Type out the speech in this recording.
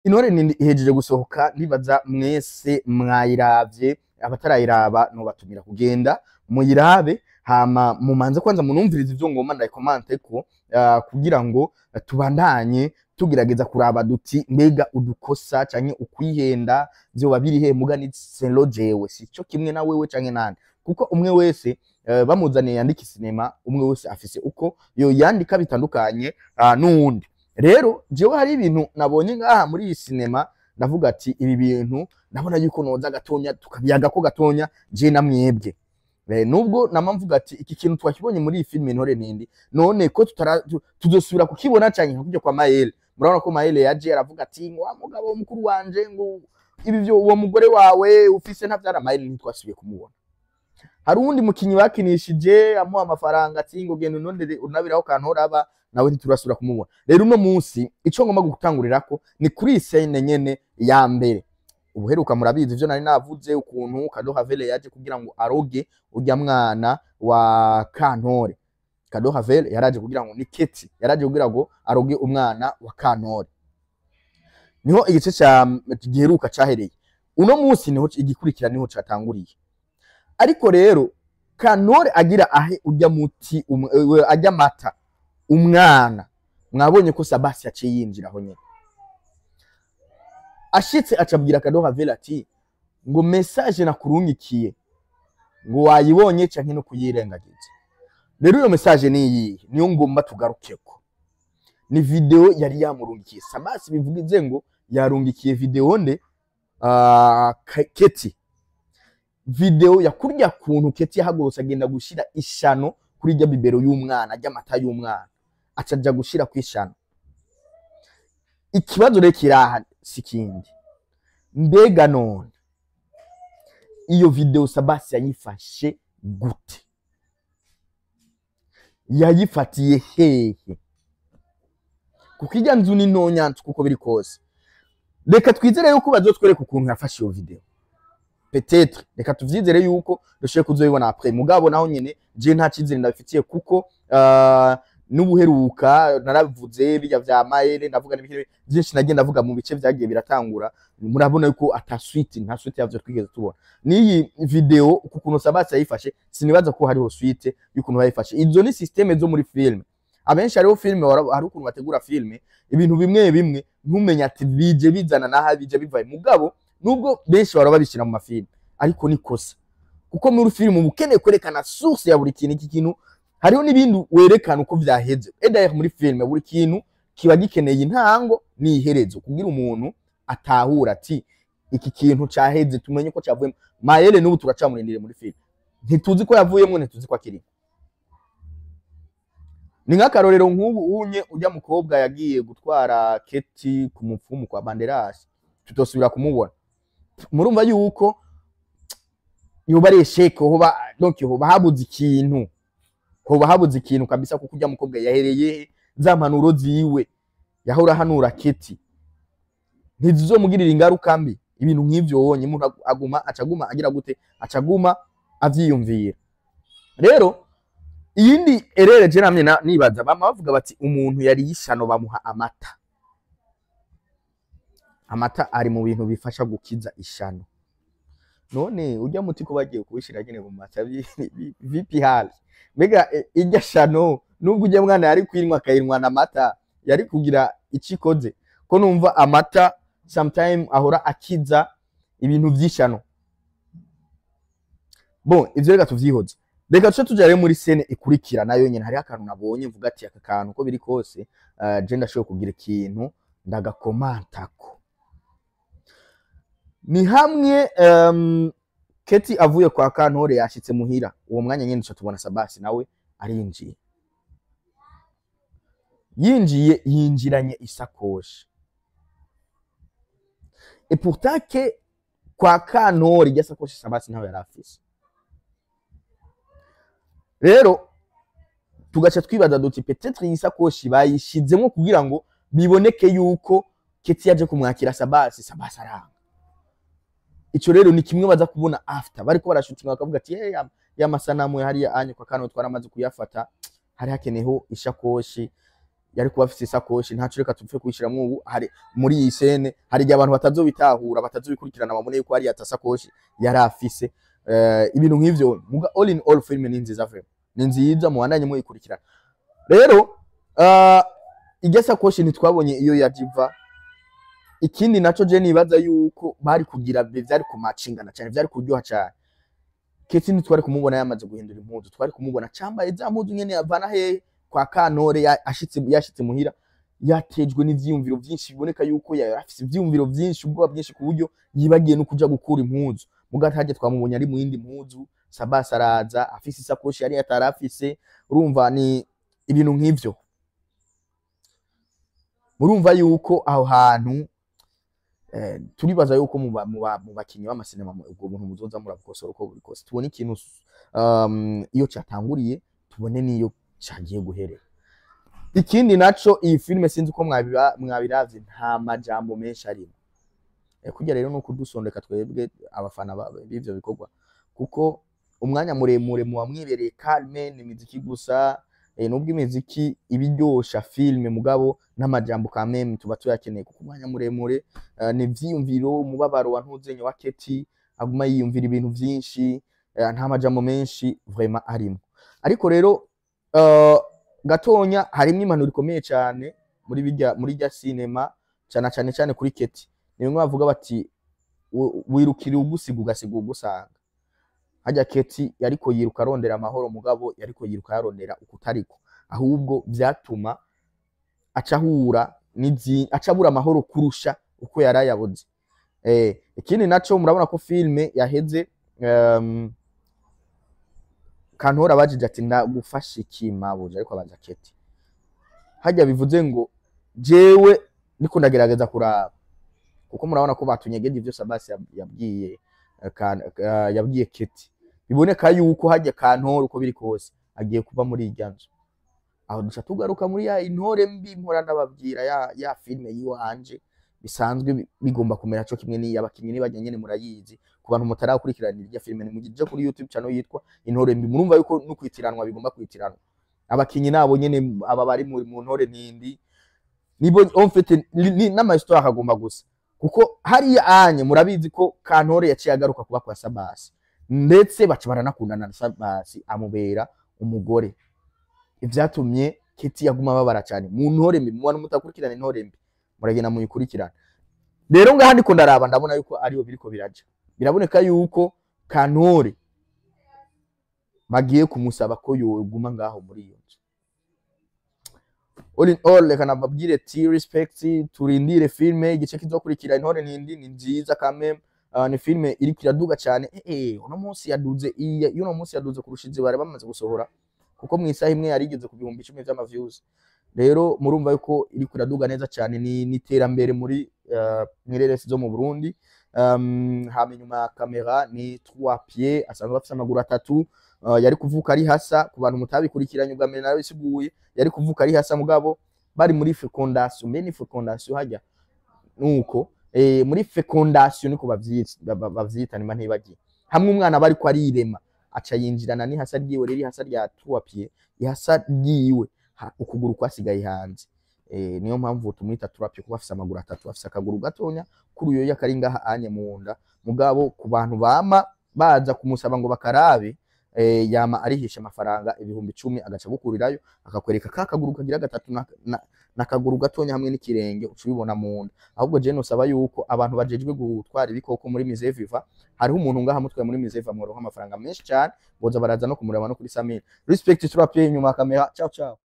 intore nini ihejeje gusohoka nibaza mwese mwayiravye abatarayiraba nobatumira kugenda muyirabe hama mumanze kwanza munumvirize ivyo ngoma ndayikomante ko uh, kugira ngo eh, tubandanye tugerageza kuraba duti mbega udukosa canke ukwihenda vyoba biri he muga ni selo jewe sico kimwe na wewe canke nande kuko umwe wese uh, bamuzaniye yandika sinema umwe wese afise uko yo yandika bitandukanye uh, n'uwundi rero jewe hari ibintu nabonye ngaha muri iyi sinema ndavuga ati ibi bintu ndabona yuko noza gatonya tukabyaga ko gatonya je na mwebwe Eh, nubwo nama mvuga ati iki kintu twakibonye muri iyi filime intore nindi none ko tutara tu- tuzosubira kukibona canke nka kurya kwa Maele murabona ko Maele yaje aravuga ati ngo wa mugabo mukuru wanje ngo ibi vyo uwo mugore wawe ufise ntavyara Maele ntitwasubiye kumubona hari uwundi mukinyi bakinishije amuha amafaranga ati ngo genda unondere unabiraho kantoraba nawe ntiturasubira kumubona rero uno munsi ico ngomba gutangurirako ni kuri iyi scene nyene ya mbere ubuheruka murabizi ivyo nari navuze ukuntu Kadoha Vele yaje kugira ngo aroge urya mwana wa Kantore Kadoha Vele yaraje kugira ngo ni Keti yaraje kugira ngo aroge umwana wa Kantore niho igice ca giheruka cahereye uno munsi niho igikurikira niho catanguriye ariko rero Kantore agira ahe urya muti um, eh, ajya amata umwana mwabonye ko Sabasi yaciye yinjira aho nyene ashitse acabwira Kadoha Vele ati ngo message nakurungikiye ngo wayibonye canke no kuyirengagiza rero iyo message ni iyi niyo ngomba tugarukeko ni video yari yamurungikiye Sabasi bivugize ngo yarungikiye video nde uh, Keti video ya kurya kuntu Keti yahagurutse agenda gushira ishano kuri rya bibero y'umwana ry'amata y'umwana acaja gushira kwishano ikibazo rero kiraha sikindi mbega none iyo video Sabasi yayifashe gute yayifatiye hehe kuko ijya nzu ni ntonyantu kuko biri kose reka twizere yuko bazotwereka ukuntu yafashe iyo video petetre reka tuvyizere yuko dushoboye kuzoyibona après mugabo naho nyene je nta cizere ndabifitiye kuko uh, n'ubuheruka naravuze bijya vya Maele ndavuga n'ibintu byinshi nagiye ndavuga mu bice vyagiye biratangura murabona yuko ata suite nta suite yavyo twigeze tubona n'iyi video kukuntu Sabasi yayifashe sinibaza ko hariho suite y'ukuntu bayifashe izo ni systeme zo muri film abenshi hariho filme wara- hari ukuntu bategura filme ibintu bimwe bimwe ntumenya ati bije bizana naha bije bivaye mugabo nubwo benshi bara babishyira mu mafilme ariko ni kosa kuko muri filme uba ukeneye kwerekana source ya buri kintu iki kintu hariho n'ibindi werekana uko vyaheze edaye muri filme buri kintu kiba gikeneye intango n'iherezo kugira umuntu atahura ati iki kintu caheze tumenye ko cavuyemo mayele n'ubu turacamurindire muri filme ntituzi ko yavuyemo ntituzi ko akiri ni nk'akarorero nk'ubu unye ujya mukobwa yagiye gutwara keti ku mupfumu kwa banderasi tutosubira kumubona murumva yuko yoba ari esheke hoba donc hoba habuze ikintu hoba habuze ikintu kabisa kuko ujya mukobwa yahereye he? za mpanuro ziwe yahora hanura keti ntizizomugirira ingaruka mbi ibintu nk'ivyo wonye umuntu agu- aguma acaguma agira gute acaguma avyiyumvira rero iyindi erere je namye na- nibaza bama bavuga bati umuntu yari yishano bamuha amata amata ari mu bintu bifasha gukiza ishano none urya muti ko bagiye kubishira nyene mu mata bi- bi- vipi hali mbega e, irya shano nubwo ujya mwana yari kwinywa akayinwa na mata yari kugira ico ikoze ko numva amata sometime ahora akiza ibintu vy'ishano bon ivyo reka tuvyihoze reka tuce tuja rero muri sene ikurikira nayo nyene hariho akantu nabonye mvuga ati aka kantu uko biri kose uh, je ndashoboye kugira ikintu ndagakomantako ni hamwe um, keti avuye kwa kantore yashitse muhira uwo mwanya nyene duca tubona sabasi nawe arinjiye yinjiye yinjiranye isakoshi et pourtant ke kwa kantore irya sakoshi sabasi ntawe yari afise rero tugaca twibaza duti petetre iyi sakoshi bayishizemo kugira ngo biboneke yuko keti yaje kumwakira sabasi sabasi aranga ico rero ni kimwe baza kubona after bariko barashutinga bakavuga ati hey, ya, ya masanamu hariya anye kwa kano twaramaze kuyafata hari hakeneho ishakoshi yari kuba afise isakoshi ntaco reka tupfe kuyishiramwo ubu hari muri iyi sene hari igihe abantu batazobitahura batazobikurikirana babone yuko hariya atasakoshi yari afise Eh, ibintu nk'ivyo muga all in all film ni nziza vraiment ni nziza muhandanye muyikurikirana rero uh, irya sakoshi ntitwabonye iyo yajiva ikindi naco je nibaza yuko bari kugira be vyari kumacingana cyane vyari kuryoha cyane keti ntitwari kumubona yamaze guhindura impuzu twari kumubona cambaye za mpuzu nyene yavana hehe kwa kantore ya- ashitse yashitse muhira yatejwe n'ivyiyumviro vyinshi biboneka yuko yari afise ivyiyumviro vyinshi ubwoba bwinshi ku buryo yibagiye no kuja gukura impuzu muga ntarya twamubonye ari mu yindi mpuzu sabasi araza afise isakoshi yari atari afise urumva ni ibintu nk'ivyo murumva yuko aho hantu eh, turibaza yuko mu ba- mu ba- mu bakinyi b'amasinema mu- ubwo buntu muzoza murabukosora uko buri kose tubone ikintu um, iyo cyatanguriye tubone n'iyo cagiye guherera ikindi naco iyi filime sinzi uko mwabiba- mwabiravye nta majambo menshi arimo Eh, kurya rero nuko dusondeka twebwe abafana ba- b'ivyo bikorwa kuko umwanya muremure muba mwibereye calme ni imiziki gusa eh, nubwo imiziki iba iryosha filime mugabo n'amajambo ka meme tuba tuyakeneye kuko umwanya muremure eh, ni ivyiyumviro umubabaro wa ntuzenye wa keti aguma yiyumvira ibintu vyinshi eh, nta majambo menshi vraiment arimo ariko rero uh, gatonya harimwo impanuro ikomeye cyane muri bijya muri rya sinema cyane cyane cyane kuri keti ni bimwe bavuga bati "Wi- wirukira ugusiga ugasiga ugusanga hajya keti yariko yiruka arondera amahoro mugabo yariko yiruka yarondera ukutariko ahubwo vyatuma aca ahura n'izi aca abura amahoro kurusha uko yari ayabuze eh, ikindi naco murabona ko filme yaheze um, kantora abajije ati ndagufasha iki mabuja ariko abaza keti hajya bivuze ngo jewe niko ndagerageza kuraba kuko murabona ko batunyegeje ivyo Sabasi yab- yabwiye eh, kan- eh, yabwiye keti biboneka yuko hajya kantora uko biri kose agiye kuba muri irya nzu aho duca tugaruka muri ya intore mbi mpora ndababwira ya, ya filme yiwanje bisanzwe bi- bigomba kumera co kimwe n'iyi abakinyi nibajya nyene murayizi ku bantu mutarakurikiranira irya filme nimugije kuri youtube channel yitwa intore mbi murumva yuko no kwitiranwa bigomba kwitiranwa abakinyi nabo nyene aba bari mu mu ntore ntindi nibo en fait ni- ni- n'amahistoire akagomba gusa kuko hariya anye murabizi ko kantore yaciye agaruka kuba kwa sabasi ndetse baca baranakundana na sabasi amubera umugore ivyatumye keti yaguma babara cyane mu ntore mbi mu bantu mutakurikirana intore mbi muragenda muyikurikirana rero ngaha ndiko ndaraba ndabona yuko ariyo biriko biraja biraboneka yuko kantore bagiye kumusaba ko yoguma ngaho muri iyo nzu all in all reka nababwire ti respect turindire filme igice kizokurikira intore ntindi ni nziza kame uh, ni filme iriko iraduga cyane eh eh uno munsi yaduze iya uno munsi yaduze kurusha izi bari bamaze gusohora kuko mu isaha imwe yari igeze ku bihumbi icumi vy'ama views rero murumva yuko iriko iraduga neza cyane ni n'iterambere muri uh, mwireresi zo mu Burundi um, hama inyuma ya kamera ni trois pieds asanzwe afise amaguru atatu uh, yari kuvuka ari hasa ku bantu mutabikurikiranye ubwa mbere narabisiguye yari kuvuka ari hasa mugabo bari muri fecondation mbe ni fecondation hajya nuko eh, muri fecondation niko bavyita ba- ba- bavyita nimba ntibagiye hamwe umwana bari ko arirema aca yinjirana n'ihasa ryiwe rero ihasa rya trois pieds ihasa ryiwe ha- ukuguru kwasigaye hanze eh, niyo mpamvu tumwita trois pieds kuko afise amaguru atatu afise akaguru gatonya kuruyoya kari ngaha anye mu nda mugabo ku bantu bama baza kumusaba ngo bakarabe eh, yama arihisha amafaranga ibihumbi icumi agaca gukurirayo akakwereka ka kaguru kagira gatatu na, na, na kaguru gatonya hamwe n'ikirenge uca ubibona mu nda ahubwo je nosaba yuko abantu bajejwe gutwara ibikoko muri Musée Viva hariho umuntu ngaha mutwe muri Musée Viva mworonka amafaranga menshi cyane boza baraza no kumureba no kuri Samir respect turapye inyuma ya kamera ciao ciao